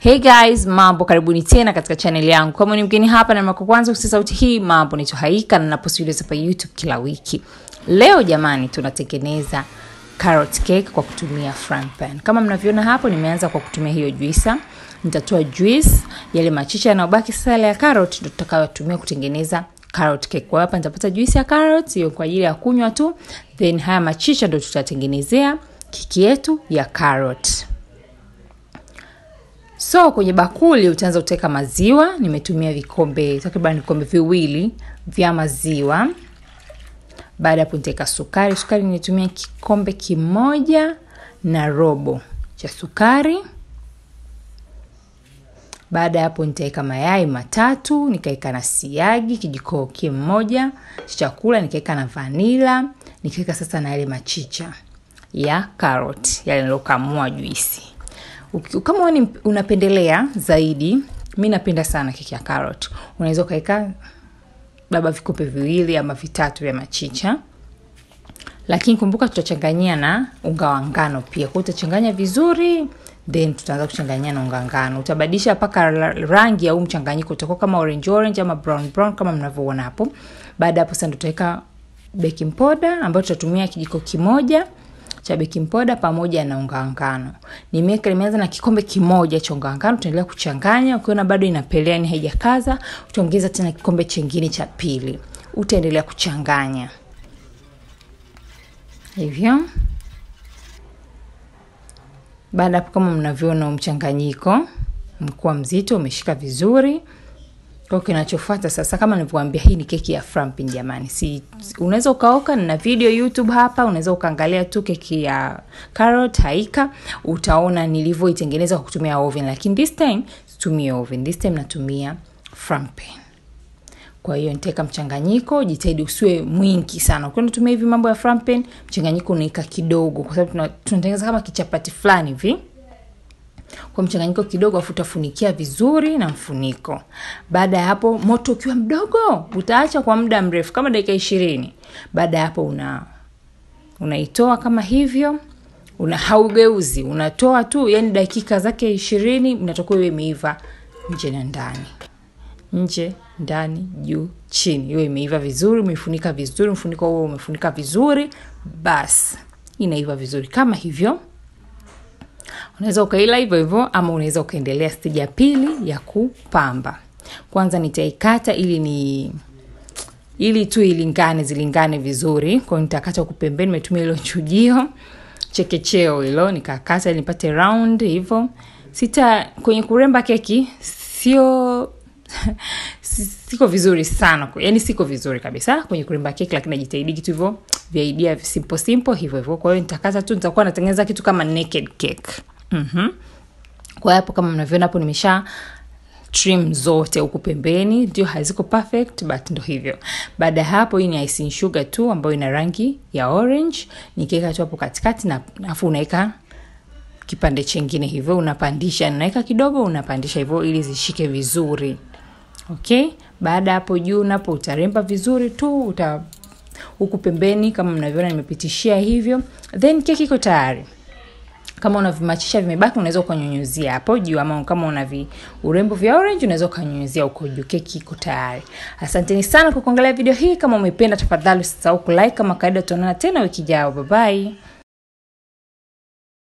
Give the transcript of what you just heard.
Hey guys, mambo, karibuni tena katika channel yangu. Kama ni mgeni hapa na mako kwanza kusikia sauti hii, mambo naitwa Haika na napost videos hapa YouTube kila wiki. Leo jamani, tunatengeneza carrot cake kwa kutumia frying pan. Kama mnavyoona hapo, nimeanza kwa kutumia hiyo juisa. Nitatoa juice, yale machicha yanayobaki sasa yale ya carrot ndio tutakayotumia kutengeneza carrot cake. Kwa hapa nitapata juice ya carrot hiyo kwa ajili ya kunywa tu, then haya machicha ndio tutatengenezea keki yetu ya carrot. So kwenye bakuli utaanza kuteka maziwa. Nimetumia vikombe takriban vikombe viwili vya maziwa. Baada ya hapo nitaweka sukari. Sukari nimetumia kikombe kimoja na robo cha sukari. Baada ya hapo nitaweka mayai matatu, nikaweka na siagi kijiko kimoja cha chakula, nikaweka na vanila, nikaweka sasa na yale machicha ya carrot yale nilokamua juisi. Uki- kama wewe ni- unapendelea zaidi, mi napenda sana keki ya carrot, unaweza ukaweka labda vikombe viwili ama vitatu vya machicha, lakini kumbuka tutachanganyia na unga wa ngano pia. Kwa hiyo utachanganya vizuri, then tutaanza kuchanganyia na unga ngano. Utabadilisha mpaka ra- rangi au mchanganyiko utakuwa kama orange orange ama brown brown kama mnavyoona hapo. Baada ya hapo sasa ndio tutaweka baking powder ambayo tutatumia kijiko kimoja cha baking powder pamoja na unga wa ngano. Nimeweka nimeanza na kikombe kimoja cha unga wa ngano, tutaendelea kuchanganya. Ukiona bado inapelea, yani haijakaza, utaongeza tena kikombe chingine cha pili. Utaendelea kuchanganya hivyo. Baada hapo, kama mnavyoona, mchanganyiko mkuwa mzito, umeshika vizuri. Kwa kinachofuata sasa, kama nilivyowaambia, hii ni keki ya frampin jamani. Si unaweza ukaoka na video YouTube hapa, unaweza ukaangalia tu keki ya carrot Haika, utaona nilivyoitengeneza kwa kutumia oven, lakini this time situmii oven, this time natumia frampin. Kwa hiyo nitaweka mchanganyiko, jitahidi usiwe mwingi sana. Ukiwa unatumia hivi mambo ya frampin, mchanganyiko unaika kidogo, kwa sababu tuna- tunatengeneza kama kichapati fulani hivi kwa mchanganyiko kidogo, afu utafunikia vizuri na mfuniko. Baada ya hapo, moto ukiwa mdogo, utaacha kwa muda mrefu kama dakika ishirini. Baada ya hapo, una unaitoa kama hivyo, una haugeuzi, unatoa tu, yani dakika zake ishirini, inatakiwa iwe imeiva nje na ndani nje ndani juu chini hiyo imeiva vizuri umeifunika vizuri mfuniko huo umefunika vizuri basi inaiva vizuri kama hivyo unaweza ukaila hivyo hivyo ama unaweza ukaendelea stage ya pili ya kupamba kwanza nitaikata ili ni ili tu ilingane zilingane vizuri kwao nitakata huku pembeni nimetumia ilo chujio chekecheo hilo nikakata ili nipate round hivyo sita kwenye kuremba keki sio si- siko vizuri sana yani siko vizuri kabisa kwenye kuremba keki lakini najitahidi kitu hivyo vya idea simple simple hivyo hivyo kwa hiyo nitakata tu nitakuwa natengeneza kitu kama naked cake mm-hmm. kwa hiyo hapo kama mnavyoona hapo nimesha trim zote huku pembeni ndio haziko perfect but ndo hivyo baada ya hapo hii ni icing sugar tu ambayo ina rangi ya orange nikiweka tu hapo katikati na afu unaweka kipande chengine hivyo unapandisha unaweka kidogo unapandisha hivyo ili zishike vizuri okay baada ya hapo juu napo utaremba vizuri tu uta huku pembeni kama mnavyoona nimepitishia hivyo then keki iko tayari kama una vimachisha vimebaki unaweza ukanyunyuzia hapo juu ama kama una vi urembo vya orange unaweza ukanyunyuzia huko juu keki iko tayari asanteni sana kwa kuangalia video hii kama umependa tafadhali usisahau kulike kama kawaida tutaonana tena wiki jao bye bye